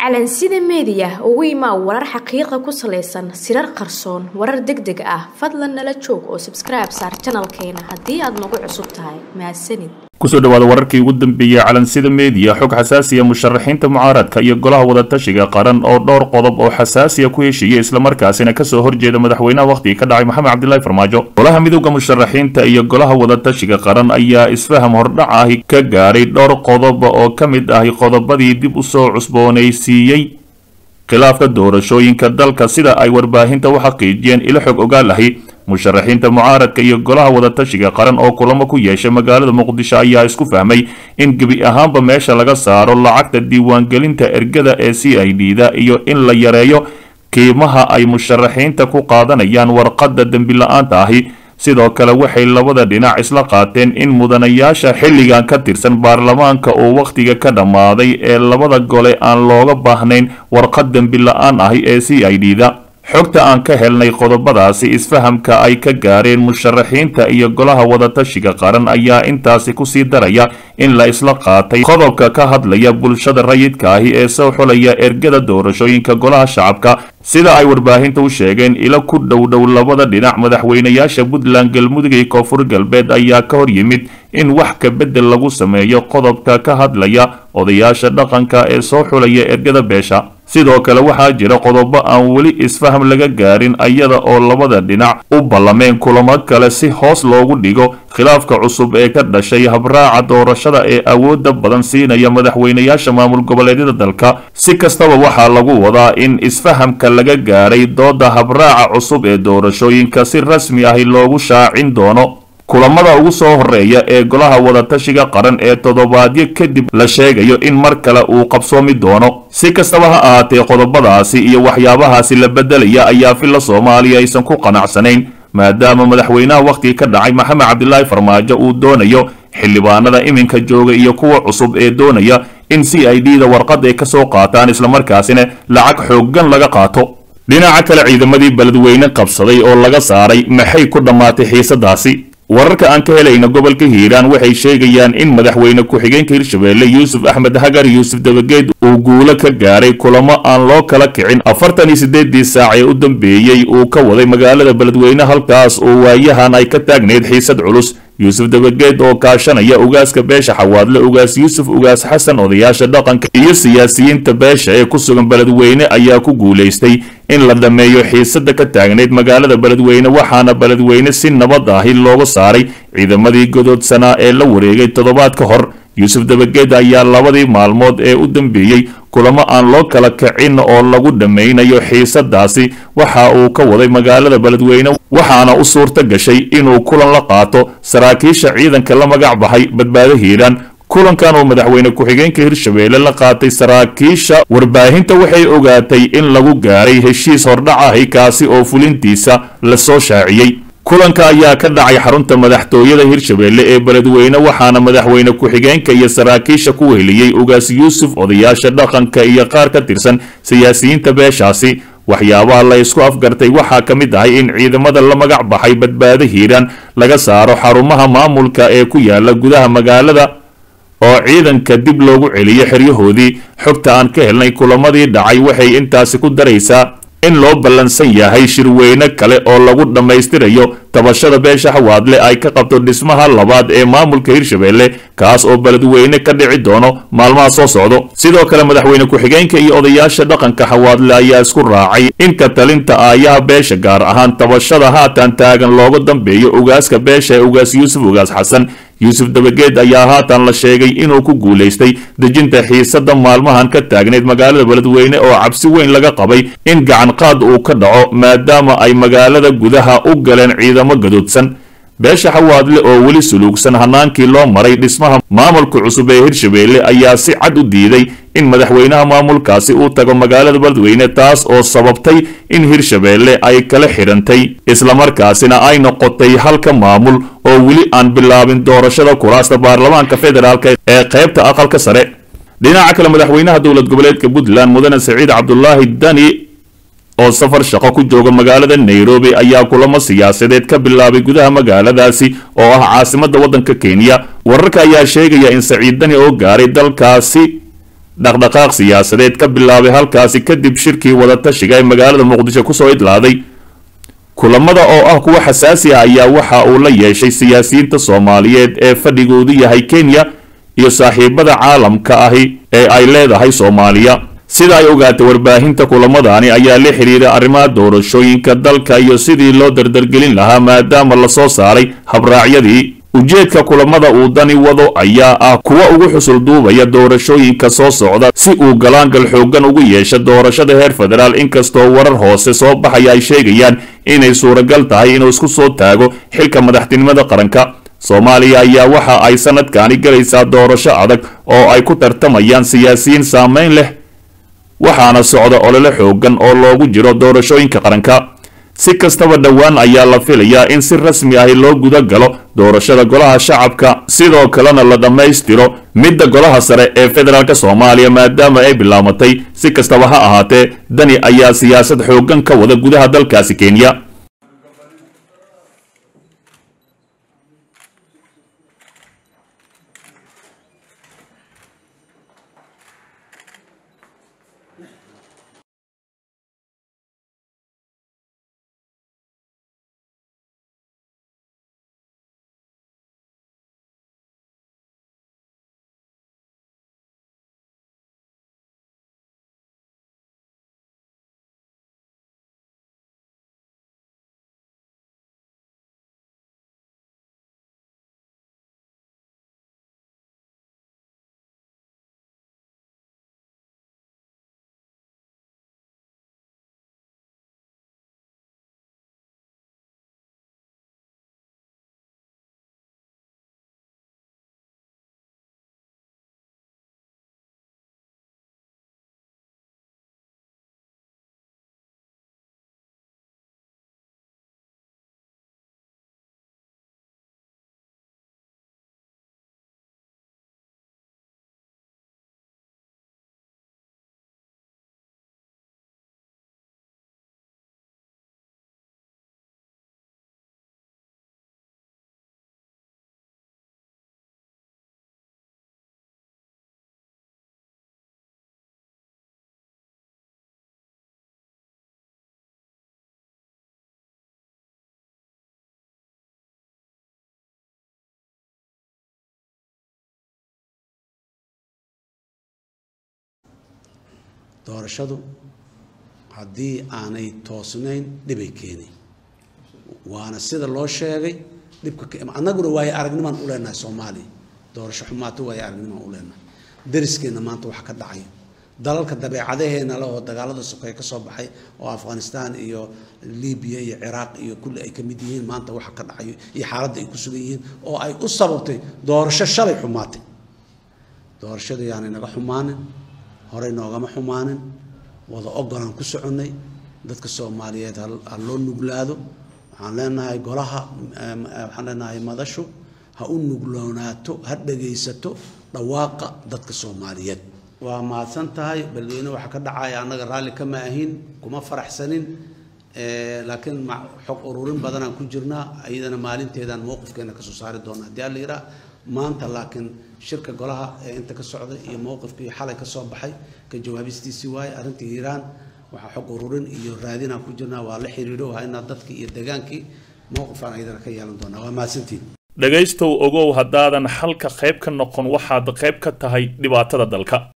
calansida meediya ugu imaa warar xaqiiqa ku salaysan sirar qarsoon warar deg deg ah fadlan nala joog oo sabskribe saar janalkeena haddii aad nagu cusub tahay mahadsanid kusoo dhawaada wararkii ugu dambeeyey calansida meediya xog xasaasiya musharaxiinta mucaaradka iyo golaha wadatashiga qaran oo dhowr qodob oo xasaasiya ku heshiiyey islamarkaasina kasoo horjeeda madaxweynaha wakhtiga ka dhacay maxamed cabdilaahi farmaajo golaha midooda musharaxiinta iyo golaha wadatashiga qaran ayaa isfaham hordhac ahi ka gaaray dhowr qodob oo ka mid ahi qodobadii dib usoo cusboonaysiiyey khilaafka doorashooyinka dalka sida ay warbaahinta u xaqiijiyeen ilo xog ogaal ahi musharaxiinta mucaaradka iyo golaha wadatashiga qaran oo kulamo ku yeeshay magaalada muqdisho ayaa isku fahmay in gebi ahaanba meesha laga saaro lacagta diiwaangelinta ergada ee c i d da iyo in la yareeyo qiimaha ay musharaxiinta ku qaadanayaan warqadda dembi la-aanta ahi sidoo kale waxay labada dhinac isla qaateen in mudanayaasha xilligan ka tirsan baarlamaanka oo wakhtiga ka dhammaaday ee labada gole aan looga baahnayn warqad dembi la-aan ahi ee c i d da xogta aan ka helnay qodobadaasi isfahamka ay ka gaareen musharaxiinta iyo golaha wadatashiga qaran ayaa intaasi kusii daraya in la isla qaatay qodobka ka hadlaya bulshada rayidka ahi ee soo xulaya ergada doorashooyinka golaha shacabka sida ay warbaahinta u sheegeen ilo ku dhowdhow labada dhinac madaxweynayaasha puntland galmudug iyo koonfur galbeed ayaa ka hor yimid in wax ka beddel lagu sameeyo qodobka ka hadlaya odayaasha dhaqanka ee soo xulaya ergada beesha sidoo kale waxaa jira qodobo aan weli isfaham laga gaarin ayada oo labada dhinac u ballameen kulamo kale si hoos loogu dhigo khilaafka cusub ee ka dhashay habraaca doorashada ee awoodda badan siinaya madaxweynayaasha maamul goboleedyada dalka si kastaba waxaa lagu wadaa in isfahamka laga gaaray dooda habraaca cusub ee doorashooyinka si rasmi ahi loogu shaacin doono kulamada ugu soo horeeya ee golaha wadatashiga qaran ee toddobaadyo kadib la sheegayo in mar kale uu qabsoomi doono si kastaba ha ahaatee qodobadaasi iyo waxyaabahaasi la beddelaya ayaa filla soomaaliya aysan ku qanacsanayn maadaama madaxweynaha wakhtiga ka dhacay maxamed cabdilaahi farmaajo uu doonayo xildhibaanada iminka jooga iyo kuwa cusub ee doonaya in c i d da warqad ay ka soo qaataan islamarkaasina lacag xooggan laga qaato dhinaca kale ciidamadii beledweyne qabsaday oo laga saaray maxay ku dhammaatay xiisadaasi wararka aan ka helayna gobolka hiiraan waxay sheegayaan in madaxweyne ku-xigeenka hirshabeelle yuusuf axmed hagar yuusuf dabageed uu guulo ka gaaray kulamo aan loo kala kicin afartan iyo siddeedii saac ee u dambeeyey uu ka waday magaalada beledweyne halkaas oo waayahan ay ka taagnayd xiisad culus yuusuf dabageed oo kaashanaya ugaaska beesha xawaadle ugaas yuusuf ugaas xasan odayaasha dhaqanka iyo siyaasiyiinta beesha ee ku sugan beledweyne ayaa ku guulaystay in la dhammeeyo xiisada ka taagnayd magaalada beledweyne waxaana beledweyne si nabad ahi looga saaray ciidamadii godoodsanaa ee la wareegay toddobaad ka hor yuusuf dabageed ayaa labadii maalmood ee u dambeeyey kulamo aan loo kala kicin oo lagu dhammaynayo xiisadaasi waxa uu ka waday magaalada beledweyne waxaana u suurta gashay inuu kulan la qaato saraakiisha ciidanka la magac baxay badbaado hiiraan kulankan oo madaxweyne ku-xigeenka hirshabeelle la qaatay saraakiisha warbaahinta waxay ogaatay in lagu gaaray heshiis hordhac ahi kaasi oo fulintiisa lasoo shaaciyey kulanka ayaa ka dhacay xarunta madaxtooyada hirshabeelle ee beledweyne waxaana madaxweyne ku-xigeenka iyo saraakiisha ku weheliyey ugaas yuusuf odayaasha dhaqanka iyo qaar ka tirsan siyaasiyiinta beeshaasi waxyaabaha la isku afgartay waxaa ka mid ahay in ciidamada la magac baxay badbaado hiiraan laga saaro xarumaha maamulka ee ku yaala gudaha magaalada oo ciidanka dib loogu celiyo xeryahoodii xogta aan ka helnay kulamadii dhacay waxay intaasi ku daraysaa in loo ballansan yahay shirweyne kale oo lagu dhammaystirayo tabashada beesha xawaadle ay ka qabto dhismaha labaad ee maamulka hirshabeelle kaas oo beledweyne ka dhici doono maalmaha soo socdo sidoo kale madaxweyne ku-xigeenka iyo odayaasha dhaqanka xawaadle ayaa isku raacay in ka talinta aayaha beesha gaar ahaan tabashada haatan taagan looga dambeeyo ugaaska beesha ee ugaas yuusuf ugaas xasan yuusuf dabageed ayaa haatan la sheegay inuu ku guulaystay dejinta xiisada maalmahan ka taagnayd magaalada beledweyne oo cabsi weyn laga qabay in gacan qaad uu ka dhaco maadaama ay magaalada gudaha u galeen ciidamo gadoodsan beesha xawaadle oo weli suluugsan hanaankii loo maray dhismaha maamulka cusub ee hirshabeelle ayaa si cad u diiday in madaxweynaha maamulkaasi uu tago magaalada beledweyne taas oo sababtay in hirshabeelle ay kala xidhantay islamarkaasina ay noqotay halka maamul oo weli aan bilaabin doorashada kuraasta baarlamaanka federaalk ee qaybta aqalka sare dhinaca kale madaxweynaha dowlad goboleedka puntland mudane saciid cabdulaahi dani oo safar shaqo ku jooga magaalada nairobi ayaa kulamo siyaasadeed ka bilaabay gudaha magaaladaasi oo ah caasimadda waddanka kenya wararka ayaa sheegaya in saciid dani oo gaaray dalkaasi dhaqdhaqaaq siyaasadeed ka bilaabay halkaasi kadib shirkii wadatashiga ee magaalada muqdisho kusoo idlaaday kulamada oo ah kuwa xasaasi ah ayaa waxa uu la yeeshay siyaasiyiinta soomaaliyeed ee fadhigoodu yahay kenya iyo saaxiibada caalamka ahi ee ay leedahay soomaaliya sida ay ogaatay warbaahinta kulamadaani ayaa la xidhiiray arrimaha doorashooyinka dalka iyo sidii loo dardargelin lahaa maadaama lasoo saaray habraacyadii ujeedka kulamada uu dani wado ayaa ah kuwa ugu xusul duubaya doorashooyinka soo socda si uu galaangal xooggan ugu yeesho doorashada heer federaal inkastoo warar hoose soo baxaya ay sheegayaan inay suuragal tahay inuu isku soo taago xilka madaxtinimada qaranka soomaaliya ayaa waxa ay sanadkaani galaysaa doorasho adag oo ay ku tartamayaan siyaasiyiin saameyn leh waxaana socda olole xooggan oo loogu jiro doorashooyinka qaranka si kastaba dhowaan ayaa la filayaa in si rasmi ahi loo guda galo doorashada golaha shacabka sidoo kalena la dhammaystiro midda golaha sare ee federaalk soomaaliya maadaama ay bilaabatay si kastaba ha ahaatee dani ayaa siyaasad xooggan ka wada gudaha dalkaasi kenya doorashadu haddii aanay toosnayn dhibay keenay waana sida loo sheegay dhibka annaguna waayo aragnimaan u leenahay soomaaliya doorasho xumaato waayo aragnimaan u leenahay dariskeenna maanta waxa ka dhacay dalalka dabeecadaheena le oo dagaalada sokay ka soo baxay oo afghanistan iyo libiya iyo ciraaq iyo kulli ay ka mid yihiin maanta waxa ka dhacayo iyo xaaladda ay ku sugan yihiin oo ay u sababtay doorasho shalay xumaatay doorashada yaanay naga xumaanin horey noogama xumaanin wada ogolaan ku soconnay dadka soomaaliyeed ha loo nuglaado waxaan leenahay golaha waxaan leenahay madashu ha u nugloonaato ha dhagaysato dhawaaqa dadka soomaaliyeed waa mahadsan tahay beledweyne waxa ka dhacaya annaga raalli kama ahin kuma faraxsanin laakiin xog ururin badanaan ku jirnaa iyadana maalinteedaan mowqifkeena kasoo saari doona haddii alla yidhaah maanta laakiin shirka golaha ee inta ka socday iyo mowqifkii xalay ka soo baxay ka jawaabistiisii waaye arrintii hiiraan waxaa xog ururin iyo raadinaan ku jirnaa waa la xiriiro waa inaad dadkii iyo degaankii mowqifaan ayadana ka yeelan doonaa waa mahadsantiin dhegaystow ogow haddaadan xalka qayb ka noqon waxaad qayb ka tahay dhibaatada dalka